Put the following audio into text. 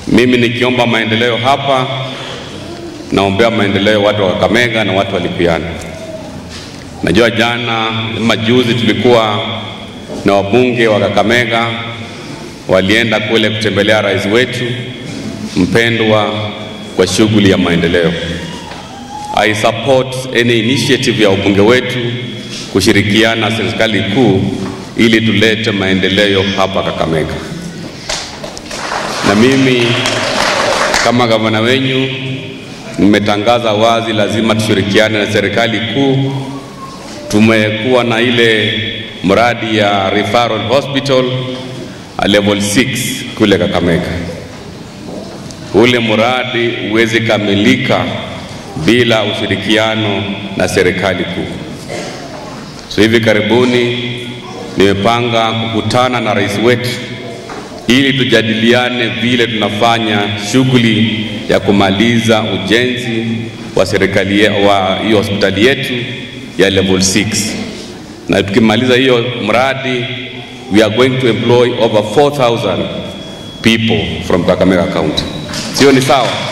Mimi nikiomba maendeleo hapa, naombea maendeleo watu wa Kakamega na watu wa Lipiana. Najua jana ama juzi tulikuwa na wabunge wa Kakamega walienda kule kutembelea rais wetu mpendwa kwa shughuli ya maendeleo. I support any initiative ya wabunge wetu kushirikiana na serikali kuu ili tulete maendeleo hapa Kakamega. Na mimi kama gavana wenyu nimetangaza wazi, lazima tushirikiane na serikali kuu. Tumekuwa na ile mradi ya referral hospital a level 6 kule Kakamega. Ule mradi huwezi kamilika bila ushirikiano na serikali kuu. So hivi karibuni nimepanga kukutana na rais wetu ili tujadiliane vile tunafanya shughuli ya kumaliza ujenzi wa serikali wa hiyo hospitali yetu ya level 6, na tukimaliza hiyo mradi we are going to employ over 4000 people from Kakamega County. Sio ni sawa?